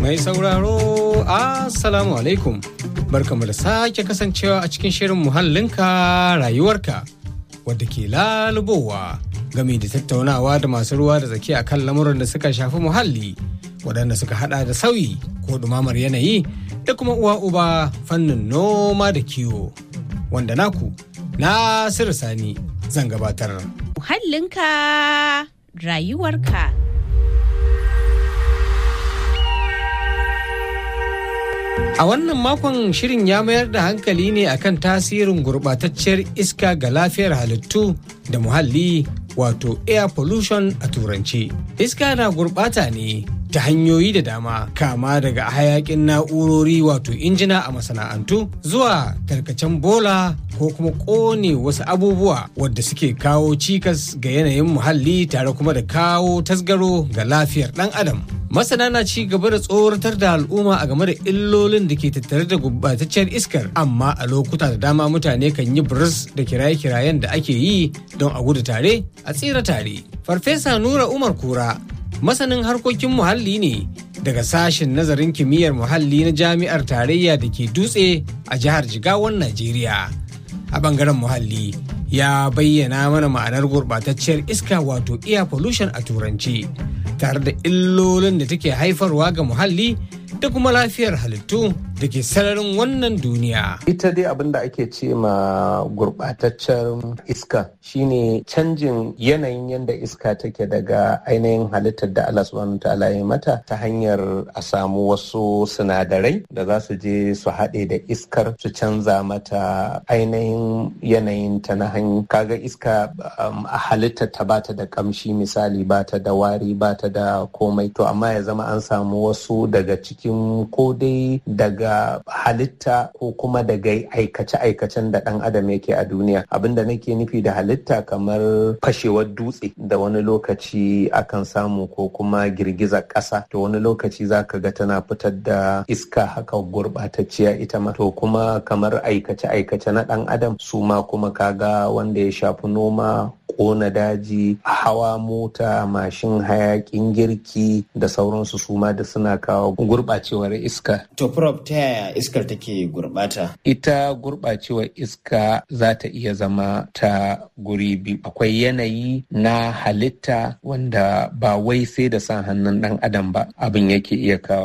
Mai sauraro, Assalamu alaikum. Barkamu da sake kasancewa a cikin shirin muhallinka rayuwarka wadda ke lalubowa game da tattaunawa da masu ruwa da tsaki a kan lamuran da suka shafi muhalli waɗanda suka hada da sauyi ko ɗumamar yanayi da kuma uwa uba fannin noma da kiwo wanda naku Nasiru Sani zan gabatar. Muhallinka rayuwarka. A wannan makon shirin ya mayar da hankali ne akan tasirin gurɓatacciyar iska ga lafiyar halittu da muhalli wato air pollution a turanci. Iska na gurɓata ne ta hanyoyi da dama kama daga hayakin na'urori wato injina a masana'antu zuwa tarkacen bola ko kuma ƙone wasu abubuwa wadda suke kawo cikas ga yanayin muhalli tare kuma da kawo tasgaro ga lafiyar ɗan adam. masana na ci gaba da tsoratar da al'umma a game da illolin da ke tattare da gubbatacciyar iskar amma a lokuta da dama mutane kan yi biris da kiraye-kirayen da ake yi don a gudu tare a tsira tare farfesa nura umar kura masanin harkokin muhalli ne daga sashen nazarin kimiyyar muhalli na jami'ar tarayya da ke dutse a jihar jigawan najeriya a bangaren muhalli ya bayyana mana ma'anar gurɓatacciyar iska wato air pollution a turanci tare da illolin da take haifarwa ga muhalli da kuma lafiyar halittu da ke sararin wannan duniya. Ita dai abin da ake ce ma gurɓataccen iska shine canjin yanayin yadda iska take daga ainihin halittar da Allah subhanahu ta'ala ya mata ta hanyar a samu wasu sinadarai da za su je su haɗe da iskar su canza mata ainihin yanayin ta na hanyar kaga iska a halittar ta bata da kamshi misali bata da wari bata da komai to amma ya zama an samu wasu daga cikin ko dai daga halitta ko kuma daga aikace-aikacen da ɗan adam yake a duniya abinda nake nufi da halitta kamar fashewar dutse da wani lokaci akan samu ko kuma girgizar ƙasa to wani lokaci za ka ga tana fitar da iska haka gurɓatacciya ita ma to kuma kamar aikace-aikace na ɗan adam su ma kuma kaga wanda ya shafi noma kona daji hawa mota mashin hayakin girki da sauransu su ma da suna kawo gurɓacewar iska. To prop ta yaya iskar take gurɓata? Ita gurɓacewar iska za ta iya zama ta guri biyu. Akwai yanayi na halitta wanda ba wai sai da sa hannun ɗan adam ba abin yake iya kawo.